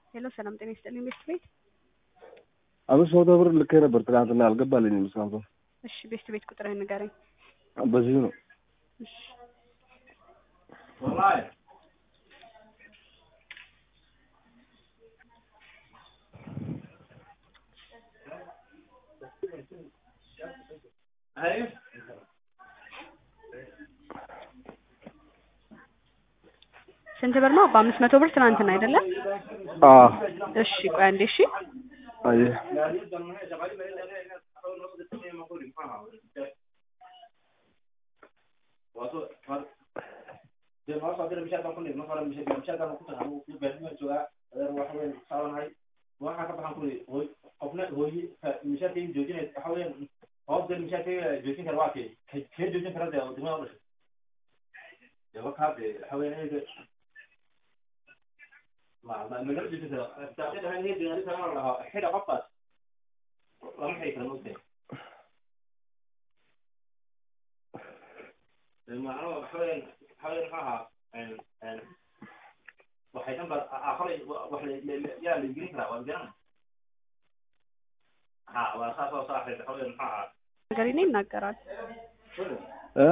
ሄሎ ሰላም ጤና ይስጥልኝ ቤስት ቤት አምስት መቶ ብር ልኬ ነበር ትናንትና አልገባልኝም እስካሁን። እሺ ቤስት ቤት ቁጥርህን ንገረኝ በዚሁ ነው። እሺ ስንት ብር ነው? በአምስት መቶ ብር ትናንትና አይደለም? አዎ እሺ ቆይ አንዴ እሺ አየህ ነገር እኔ ይናገራል እ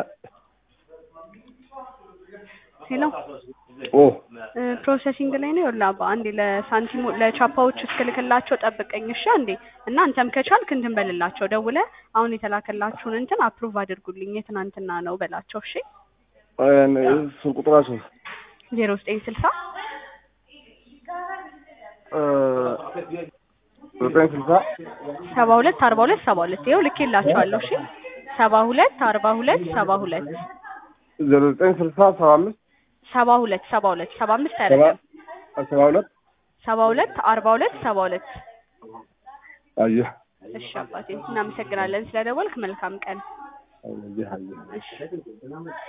ሄሎ ኦ እ ፕሮሰሲንግ ላይ ነው። ይኸውልህ አባ አንዴ ለሳንቲሙ ለቻፓዎች እስክልክላቸው ጠብቀኝ እሺ አንዴ እና አንተም ከቻልክ እንትን በልላቸው ደውለህ አሁን የተላከላችሁን እንትን አፕሩቭ አድርጉልኝ የትናንትና ነው በላቸው እሺ ስልክ ቁጥራቸው ዜሮ ዘጠኝ ስልሳ ዘጠኝ ስልሳ ሰባ ሁለት አርባ ሁለት ሰባ ሁለት ይኸው ልኬላቸዋለሁ እሺ ሰባ ሁለት አርባ ሁለት ሰባ ሁለት ዜሮ ዘጠኝ ስልሳ ሰባ አምስት ሰባ ሁለት ሰባ ሁለት ሰባ አምስት አይደለም ሰባ ሁለት ሰባ ሁለት አርባ ሁለት ሰባ ሁለት አየህ እሺ አባቴ እናመሰግናለን ስለደወልክ መልካም ቀን አየህ አየህ እሺ